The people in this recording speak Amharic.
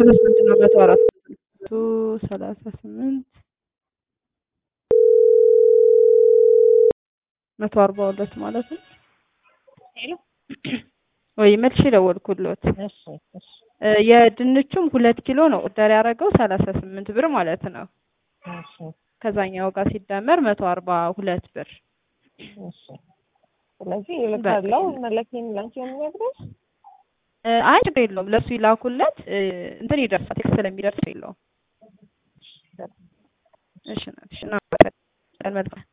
ሰላሳ ስምንት ነው መቶ አራት መቶ ሰላሳ ስምንት መቶ አርባ ሁለት ማለት ነው። ሄሎ ወይ መልሼ ደወልኩሎት። እሺ እሺ እ የድንቹም ሁለት ኪሎ ነው ኦርደር ያደረገው ሰላሳ ስምንት ብር ማለት ነው። እሺ ከዛኛው ጋር ሲደመር መቶ አርባ ሁለት ብር እሺ ስለዚህ ይልካለው መለኬን ላንቺ የሚነግረው እ አይ ችግር የለውም ለእሱ ይላኩለት እ እንትን ይደርሳል ቴክስት ስለሚደርስ የለውም። እሺ እሺ እና መልካም